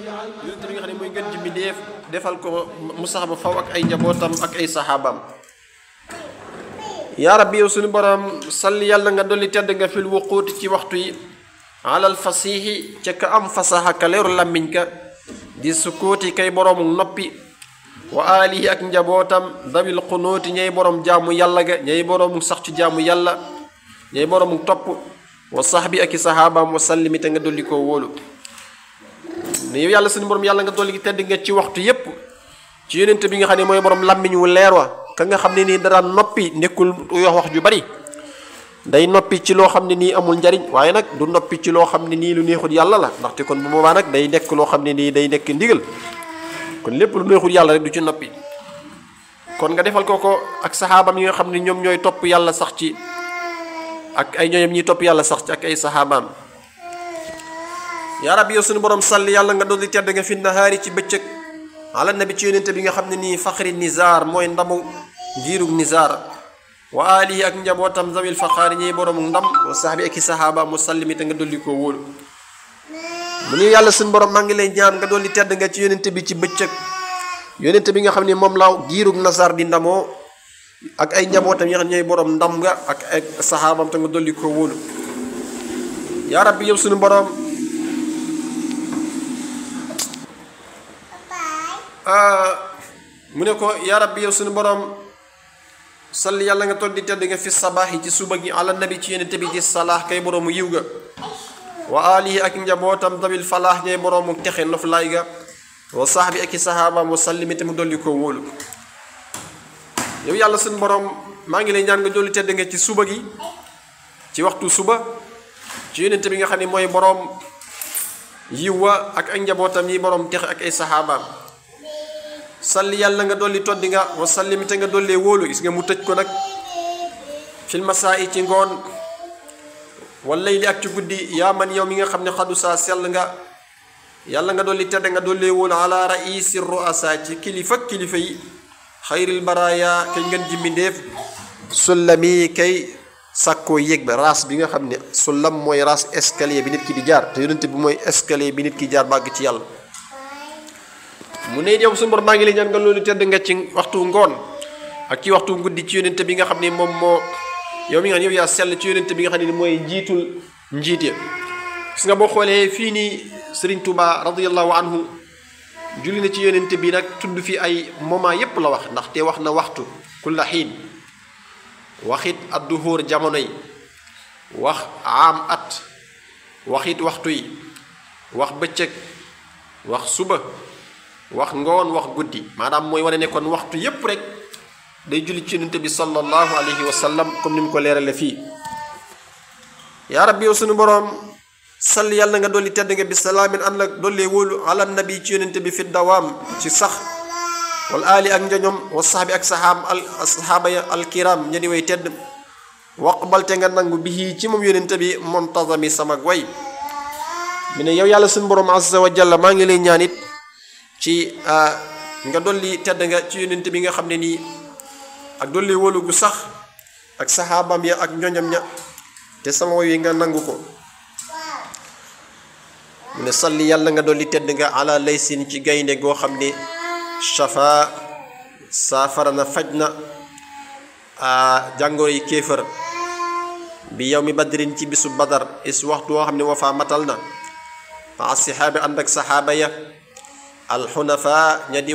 yonent bi nga xam ne mooy gën ji mbindéef defal ko mu sax ba faw ak ay njabootam ak ay saxaabaam yaa rabbi yow suñu borom salli yàlla nga dolli tedd nga fil wuquuti ci waxtu yi alal fasiixi ca ka am fasaxa ka leeru làmmiñ ka di sukkuuti kay boroomu noppi wa alihi ak njabootam dawil xunuuti ñay borom jaamu yàlla ga ñay boroomu sax ci jaamu yàlla ñay boroomu topp wa saxbi ak i saxaabaam wa sallimi te nga dolli koo wóolu ne yow yàlla suñu borom yàlla nga dolli tedd nga ci waxtu yépp ci yonent bi nga xam ne mooy borom làmmiñ wu leer wa ka nga xam ne nii dara noppi nekkul wax wax ju bari day noppi ci loo xam ne nii amul njariñ waaye nag du noppi ci loo xam ne nii lu neexul yàlla la ndaxte kon bu boobaa nag day nekk loo xam ne nii day nekk ndigal kon lépp lu neexul yàlla rek du ci noppi kon nga defal ko ko ak saxaabam yi nga xam ne ñoom ñooy topp yàlla sax ci ak ay ñooñam ñuy topp yàlla sax ci ak ay saxaabaam yaa rabbi yow suñu borom salli yàlla nga dolli tedd nga fi nahaari ci bëccëg ala nabi ci yonente bi nga xam ne nii faxri nizaar mooy ndamu njiirug nizaar wa alihi ak njabootam zawil faxaari ñiy boroomu ndam wa saxbi ak i saxaaba mu sallimi te nga dolli koo wóolu mu ni yàlla suñu borom maa ngi lay ñaan nga dolli tedd nga ci yonente bi ci bëccëg yonente bi nga xam ne moom laaw giirug nazaar di ndamoo ak ay njabootam yi nga xam ne ñooy borom ndam nga ak ay saxaabam te nga dolli koo wóolu yaa rabbi yow suñu borom mu ne ko yaa rabbi yow suñu borom salli yàlla nga toll di tedd nga fi sabaax yi ci suba gi ala nabi ci yonente bi ci salaax kay boroomu yiw ga wa alihi ak njabootam dabil falaax ñay boroomu texe noflaay ga wa sahbi ak i saxaabaam wa sallimi te mu dolli koo wóolu yow yàlla suñu borom maa ngi lay ñaan nga dolli tedd nga ci suba gi ci waxtu suba ci yonente bi nga xam ne mooy boroom yiw wa ak ak njabootam yi boroom texe ak ay saxaabaam salli yàlla nga dolli toddi nga wa sallim te nga dollee wóolu gis nga mu tëj ko nag fil masaa yi ci ngoon walay li ak ci guddi yaa man yow mi nga xam ne xadu saa sell nga yàlla nga dolli tedd nga dollee wóolu ala raisi ruasa ci kilifa kilifa yi xayril baraya kay ngeen ji mbindéef sullami kay sàkkoo yéeg ba raas bi nga xam ne sullam mooy raas escalier bi nit ki di jaar te yonent bi mooy escalier bi nit ki jaar bàgg ci yàlla mu ne yow suñu borom maa ngi lay ñaan nga loolu tedd nga ci waxtu ngoon ak ci waxtu guddi ci yonent bi nga xam ne moom moo yow mi nga xam ne yow yaa sell ci yonent bi nga xam ne mooy njiitul njiit ya gis nga boo xoolee fii nii Serigne Touba radiyallahu anhu julli na ci yonent bi nag tudd fi ay moment yépp la wax ndaxte wax na waxtu kulla xiin waxit adduhóor jamono yi wax aam at waxit waxtu yi wax bëccëg wax suba wax ngoon wax guddi maanaam mooy wane ne kon waxtu yépp rek day julli ci yonent bi sallallahu alayhi wa sallam comme ni mu ko leerale fii yaa rabbi yow suñu boroom sall yàlla nga dolli tedd nga bi salaamin ànd ak dollee wóolu ala nabi ci yonent bi fi dawaam ci sax wal aali ak njoñom wa saxbi ak saxaab al saxaaba ya alkiram ña di way tedd waqbalte nga nangu bi ci moom yonent bi montazami sama way mi ne yow yàlla suñu boroom azza wa jalla maa ngi lay ñaan it ci nga dolli tedd nga ci yonent bi nga xam ne nii ak dolli wóolu gu sax ak saxaabam ya ak njoñam ña te sama woy wi nga nangu ko mu ne salli yàlla nga dolli tedd nga ala laysin ci gaynde goo xam ne shafa saafara na faj na jàngoro yi kéefër bi yow mi badrin ci bisu badar is waxtu woo xam ne wafaa matal na ma asixaabi ànd ak saxaaba ya alxunafa ña di